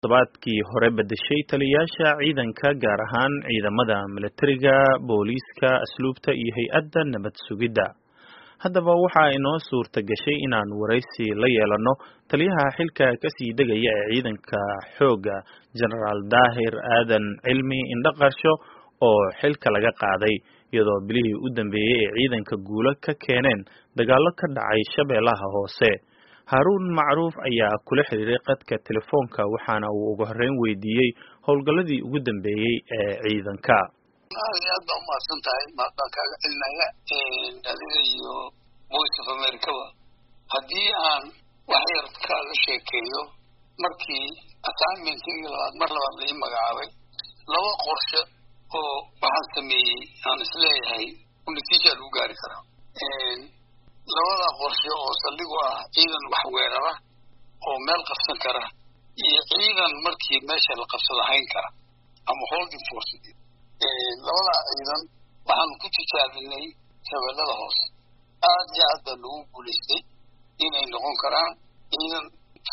todobaadkii hore bedeshay taliyayaasha ciidanka gaar ahaan ciidamada milatariga booliiska asluubta iyo hay-adda nabad sugidda haddaba waxa inoo suurta gashay inaan waraysi la yeelano taliyaha xilka kasii degaya ee ciidanka xoogga genaraal daahir aadan cilmi indhaqarsho oo xilka laga qaaday iyadoo bilihii u dambeeyey ee ciidanka guulo ka keeneen dagaallo ka dhacay shabeellaha hoose haaruun macruuf ayaa kula xiriiray qadka telefoonka waxaana uu ugu horreyn weydiiyey howlgalladii ugu dambeeyey ee ciidanka aad iyo aad baa umahadsan tahay mahad baan kaaga celinaya adiga iyo voice of americaba haddii aan wax yar kaaga sheekeeyo markii assignmentigii labaad mar labaad la ii magacaabay laba qorshe oo waxaan sameeyey aan isleeyahay natiija lagu gaari karaa labada qorshe oo saldhigu ah ciidan wax weerara oo meel qabsan kara iyo ciidan markii meesha la qabsado hayn kara ama holding force labada ciidan waxaan ku tijaabinay shabeellada hoose aad iyo aad baa lagu guulaystay inay noqon karaan ciidan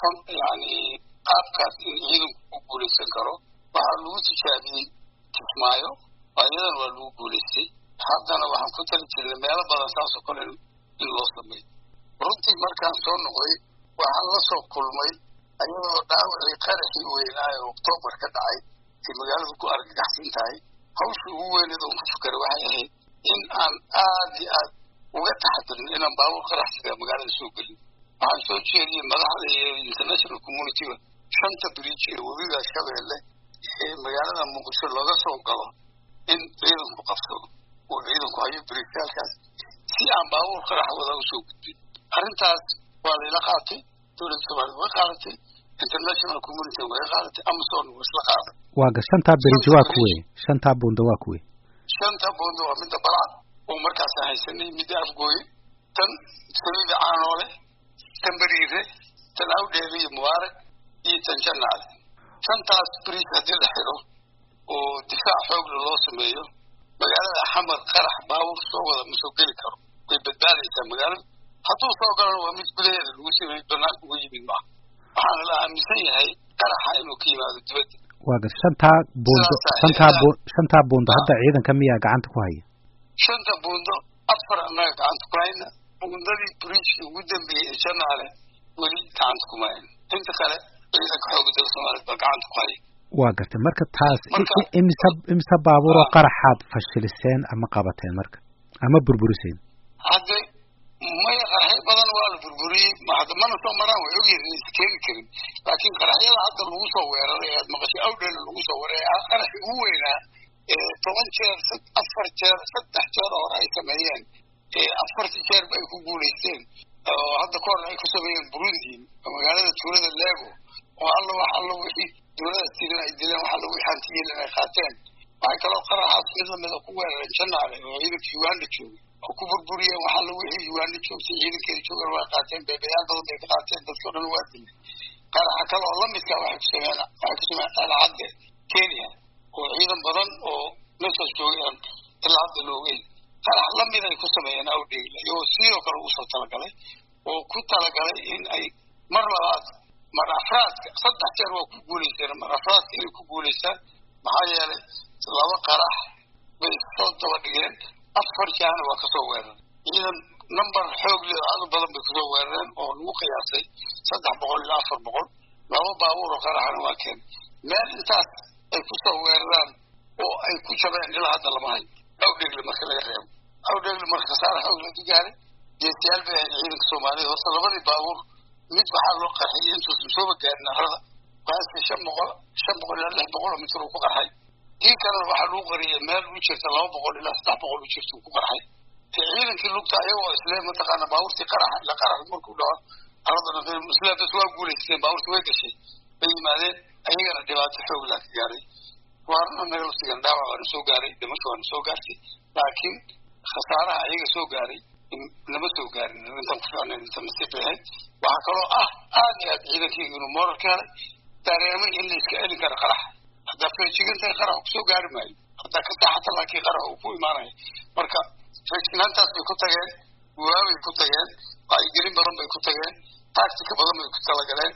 yani qaabkaas in ciidanku ku guulaysan karo waxaa lagu tijaabiyey kismaayo ayadan waa lagu guulaystay haddana waxaan ku tali jirnay meelo badan saasoo kale in loo sameeyo runtii markaan soo noqday waxaan la soo kulmay ayadoo dhaawacii qaraxii weynaayo oktoobar ka dhacay ay magaaladu ku argagaxsan tahay hawshii ugu weyneed oon ku fukaray waxay ahayd in aan aad iyo aad uga taxadirin inaan baabuur qaraxsiga magaalada soo gelin waxaan soo jeediyey madaxda iyo international communityga shanta bridge ee webiga shabeelle ee magaalada muqdisho looga soo galo in ciidanku qabsado oo ciidanku hayo bridgeyaalkaas si aan baabuur qarax wada usoo gudbin arrintaas waa layla qaatay dowladda soomaliya way qaadatay international community way qaadatay amazon waa isla qaaday waaga shantaa bridge waa kuwe shantaa buunda waa kuwe shanta buunda waa midda balcad oo markaasaan haysanay midda afgooye tan saliida caanoole tan beriire tan awdheele iyo mubaarak iyo tan jannaale shantaas bridge haddii la xidho oo difaac xoogla loo sameeyo magaalada xamar qarax baabuur soo wada ma soo geli karo way badbaadaysaa magaalada hadduu soo galana waa mid gudaheeda lagu sameeyey banaanka uga yimid maaha waxaana la aaminsan yahay qaraxa inuu ka yimaado dibadda waaga shantaa buundo shantaa bu shantaa buundo hadda ciidanka miyaa gacanta ku haya shanta buundo afar annaga gacanta ku hayna buundadii bridgeki ugu dambeeyey ee janaale weli gacanta kuma hayna inta kale ciidanka xooga dalka soomaaliyeed baa gacanta ku haya waa gartay marka taas imisa imisa baabuur oo qaraxaad fashiliseen ama qabateen marka ama burburiseen hadde maya qaraxyo badan waa la burburiyey hadda mana soo maraan way ogyihin inaysa keeni karin laakiin qaraxyada hadda lagu soo weeraray aad maqashay awdheela lagu soo weeraray qaraxi ugu weynaa toban jeer afar jeer saddex jeer hore ay sameeyeen afarti jeerba ay ku guulaysteen oo hadda ka hor ay ku sameeyeen burundi magaalada tuulada lego oo alla wax alla wixii dowladaas tigan ay dileen wax alla wixii hantiyiilan ay qaateen waxay kaloo qaraxaas mid lamida ku weerareen janaale oo ciidanka uganda joogay oo ku burburiyeen wax alla wixii uganda joogtay ciidankeeda joogan waa qaateen beebayaal badan bay ka qaateen dadkao dhan waa dilay qaraxa kale oo lamidka waxay ku sameeyeen waxay ku sameeyeen alcadde kenya oo ciidan badan oo meeshaas joogeen ilaa hadda loogeyn qarax lamid ay ku sameeyeen awdheegla iyagoo sidoo kale ugu soo talagalay oo ku talagalay in ay mar labaad mar afraadka saddex jeer waa ku guulaysteen mar afraadka inay ku guulaystaan maxaa yeelay laba qarax bay soo daba dhigeen afar jaana waa kasoo weeraray ciidan number xoog leh aad u badan bay kusoo weerareen oo lagu qiyaasay saddex boqol ilaa afar boqol laba baabuur oo qaraxana waa keen meel intaas ay kusoo weeraraan oo ay ku jabeen ilaa hadda lama hayo awdheegle marka laga reebo awdheegle marka khasaare xoog la gaaray geesiyaal bay ahayd ciidanka soomaaliya horta labadii baabuur mid waxaa loo qarxiyay intuusan sooba gaarin arada qaasi shan boqol shan boqol ilaa lix boqol oo mitir uu ku qarxay kii kalena waxaa lagu qariyay meel u jirta laba boqol ilaa saddex boqol u jirta uu ku qarxay ciidankii lugta ayagoo isle mataqaana baabuurtii qarax ila qarax markuu dhaco aradana isle bas waa guulaysteen baabuurtii way gashay bay yimaadeen ayagana dhibaato xoog laa ka gaaray waarna naga laftigan dhaawac waana soo gaaray dhimasho waana soo gaartay laakiin khasaaraha ayaga soo gaaray lama soo gaarin intaan ku ficnayn inta nasiib bay ahayd waxaa kaloo ah aad iyo aad ciidankeyga inuu moral ka helay dareemay in la iska celin karo qarax haddaa feejigantahay qarax kusoo gaari maayo haddaa ka saaxata laakiin qarax uu ku imaanaya marka feejignaantaas bay ku tageen waabay ku tageen wacyigelin badan bay ku tageen taagtika badan bay ku talagaleen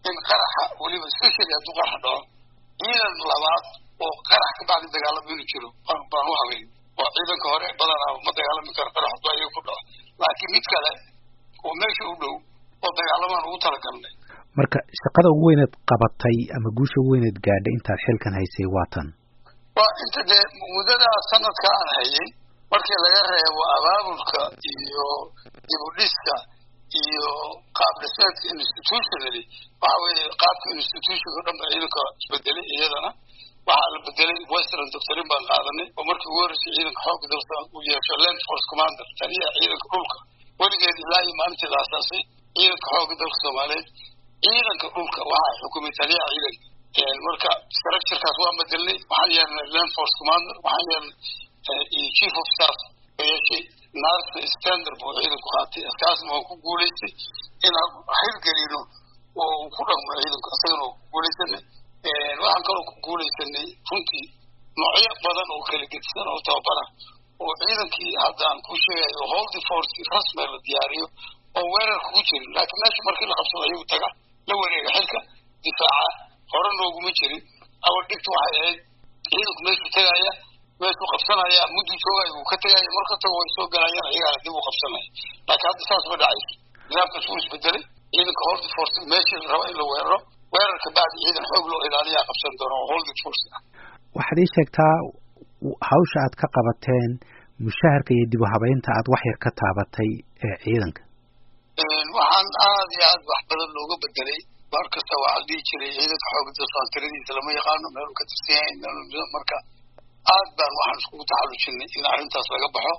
in qaraxa weliba specially hadduu qarax dhaco ciidan labaad oo qarax ka bacdi dagaalamo inuu jiro baan u habeyn oo ciidanka hore badanaa ma dagaalami karo qarax hadduu ayaga ku dhaco laakiin mid kale oo meesha u dhow oo dagaalamaan ugu talagalnay marka shaqada ugu weyneed qabatay ama guusha ugu weyneed gaadhay intaad xilkan haysay waa tan waa inta dee muddadaa sanadka aan hayay markii laga reebo abaabulka iyo dibudhiska iyo qaab dhismeedka institutionally waxa weeye qaabka institutionka o dhan ba ciidanka isbedelay iyadana waxaa la bedelay western doctorin baan qaadanay oo markii ugu horreysay ciidanka xoogga dalka uu yeesho land force commander taliyaha ciidanka dhulka weligeed ilaa iyo maalintii la asaasay ciidanka xoogga dalka soomaaliyeed ciidanka dhulka waxaa xukumay taliyaha ciidanka marka structurekaas waan bedelnay waxaan yeelnay land force commander waxaan yeelnay chief of staff oo yeeshay naarta standard buu ciidanku qaatay askaasna waan ku guulaystay inaan hirgelino oo uu ku dhaqmo ciidanku isagana oo ku guulaysanay waxaan kaloo ku guulaysanay runtii noocyo badan oo kala gedisan oo tababara oo ciidankii hadda aan ku sheegayo holdy force rasmi la diyaariyo oo weerarka ku jirin laakiin meesha markii la qabsado ayagu taga la wareega xilka difaaca hore nooguma jirin awal dhibta waxay ahayd ciidanku meeshuu tegaya meeshuu qabsanaya mudduu joogaya wuu ka tegaya marka tago way soo galayaan ayagana dib u qabsanaya laakiin hadda saas ma dhacayso nidaamkaas wuu isbedelay ciidanka holdy force meeshii la raba in la weeraro weerarka bacdi ciidan xoog loo ilaaliyaa qabsan doona oo holdy force ah waxaad ii sheegtaa hawsha aad ka qabateen mushaharka iyo dib u habeynta aad wax yar ka taabatay ee ciidanka waxaan aad iyo aad wax badan looga bedelay mar kasta waxaa la dhihi jiray ciidanka xooga dalsaan tiradiisa lama yaqaano meeluu ka tirsan yahay meel marka aad baan waxaan iskugu taxallujinay in arrintaas laga baxo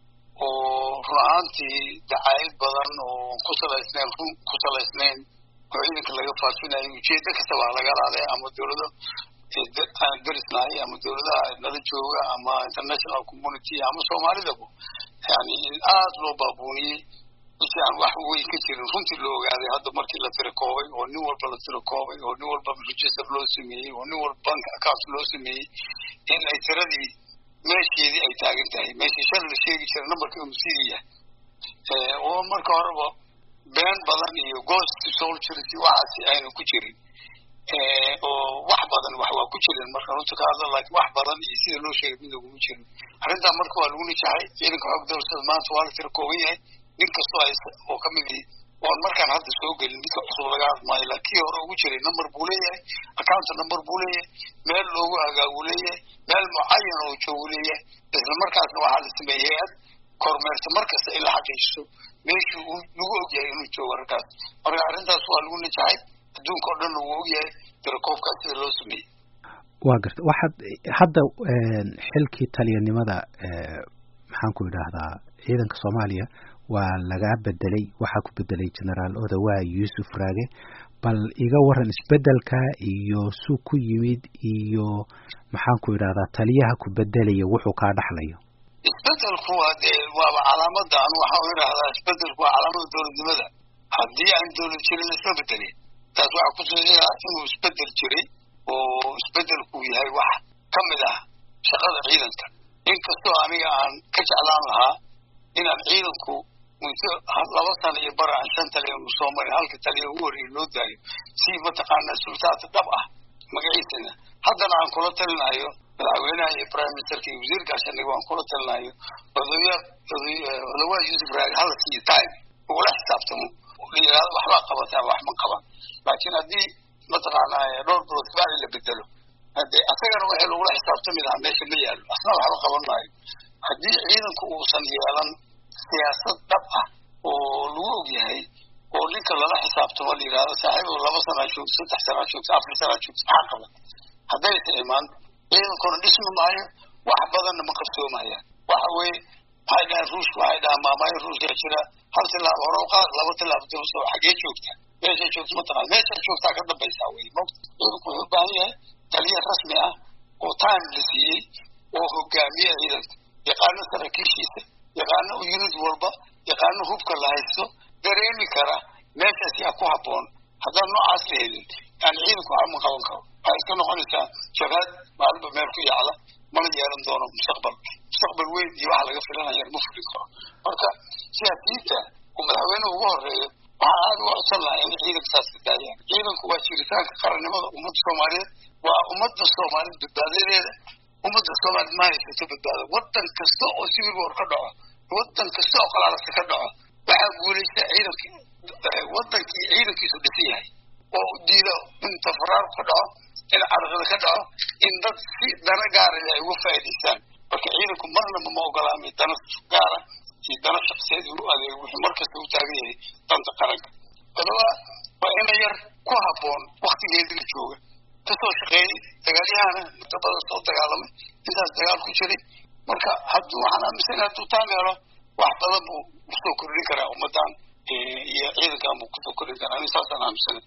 oo run ahaantii dacaayad badan oo ku salaysnayn run ku salaysnayn oo ciidanka laga faafinayo ujeedo kasta waa laga laaday ama dowlado aan derisnahay ama dowladaha nala jooga ama international community ama soomaalidaba yani in aada loo baabuuniyey insi aan wax weyn ka jirin runtii loo ogaaday hadda markii la tiro koobay oo nin walba la tiro koobay oo nin walba register loo sameeyey oo nin walba bank account loo sameeyey in ay tiradii meesheedii ay taagan tahay meeshii shan la sheegi jira numberka inuu sidii yahay oo marka horeba been badan iyo ghost soldiers iyo waxaasi aynu ku jirin oo wax badan wax waa ku jirin marka runta ka hadla laakiin wax badan iyo sida loo sheegay mid laguma jirin arrintaa marka waa lagu nijaxay ciidanka xoog dowlada maanta waa la tiro kooban yahay nin kastoo haysta oo ka mid ihi oon markaan hadda soo gelin midka cusub laga hadmaayo laakiin kii hore ugu jiray number buu leeyahay account number buu leeyahay meel loogu hagaagu leeyahay meel mucayan oo joogu leeyahay isla markaasna waxaa la sameeyey hay-ad kormeerta markasta in la xaqiijiso meeshii uu lagu ogyahay inuu joogo arrintaas marka arrintaas waa lagu nijaxay adduunka oo dhan wuu ogyahay tirakoobkaas sida loo sameeyey waa garta waxaad hadda xilkii taliyanimada maxaan ku idhaahdaa ciidanka soomaaliya waa lagaa bedelay waxaa ku bedelay generaal odawa yuusuf raage bal iga waran isbedelka iyo suu ku yimid iyo maxaan ku idhahdaa taliyaha ku bedelaya wuxuu kaa dhaxlayo isbedelku waa dee waaba calaamada anu waxaan u idhahdaa isbedelku waa calaamada dowladnimada haddii aan dowlad jirin isma bedelin taas waxaa kutusinaya inuu isbedel jiray oo isbedelku yahay wax ka mid ah shaqada ciidanka inkastoo aniga aan ka jeclaan lahaa inaan ciidanku muddo laba sana iyo bara aan shan taliya unu soo marin halka taliya ugu horreeya loo daayo si mataqaanaa sultaata dhab ah magaciisana haddana aan kula talinayo madaxweynaha iyo prime ministerka iyo wasiir gaashaniga waan kula talinayo odoya odawaa yuusuf raag hala siiyo time ugula xisaabtamo layihahdo waxbaa qabataa wax ma qaban laakiin haddii mataqaanaa dhowr bilood kabacdi la bedelo hadee asagana waxay lagula xisaabtami lahaa meesha ma yaalo asna waxba qaban maayo haddii ciidanku uusan yeelan siyaasad dhab ah oo lagu ogyahay oo ninka lala xisaabtamo la yidhahdo saaxiibo laba sanaa joogto saddex sanaa joogto afar sanaa joogto maxaa qaban haddaysa imaan ciidankuna dhismi maayo wax badanna ma qabsoomayaan waxa weeye waxay dhahaan ruushka waxay dhahaan maamaayo ruushka jira hal tilaabo hore qaad laba tilaabo dibso xagee joogtaa meeshay joogto mataqaan meeshay joogtaa ka dambaysaa wey mogta ciidanku wuxuu u baahan yahay taliya rasmi ah oo time la siiyey oo hogaamiya ciidanka yaqaano saraakiishiisa yaqaano unit walba yaqaano hubka la haysto dareemi kara meeshaas yaa ku habboon haddaan noocaas la helin yani ciidanku waxba ma qaban karo waxay iska noqonaysaa shabaad maalinba meel ku yacla mana yeelan doono mustaqbal mustaqbal weyn iyo waxa laga filanaya ma fulin karo marka siyaasiyiinta uu madaxweynuhu ugu horeeyo waxaa aada uga codsan lahaa in ciidanka saas ka daayaan ciidanku waa jiritaanka qarannimada ummadda soomaaliyeed waa ummadda soomaaliyed badbaadadeeda ummadda soomaaliyed ma haysato badbaado waddan kasta oo civil war ka dhaco waddan kasta oo qalaalasa ka dhaco waxaa guulaysta ciidankii waddankii ciidankiisu dhisan yahay oo diido in tafaraar ka dhaco in carqada ka dhaco in dad si dana gaara ay uga faa'idaystaan marka ciidanku marnaba ma ogolaamay dana gaara iyo dana shaqsiyeed u adeego wuxuu markasta u taagan yahay danta qaranka odoba waa ina yar ku habboon waktigeedii la jooga kasoo shaqeeyey dagaalyahana muddo badan soo dagaalamay intaas dagaal ku jiray marka hadduu waxaan aaminsana hadduu taan helo wax badan buu usoo kordhin karaa ummaddan iyo ciidankan buu kusoo kordhin karaa ani saasaan aaminsanay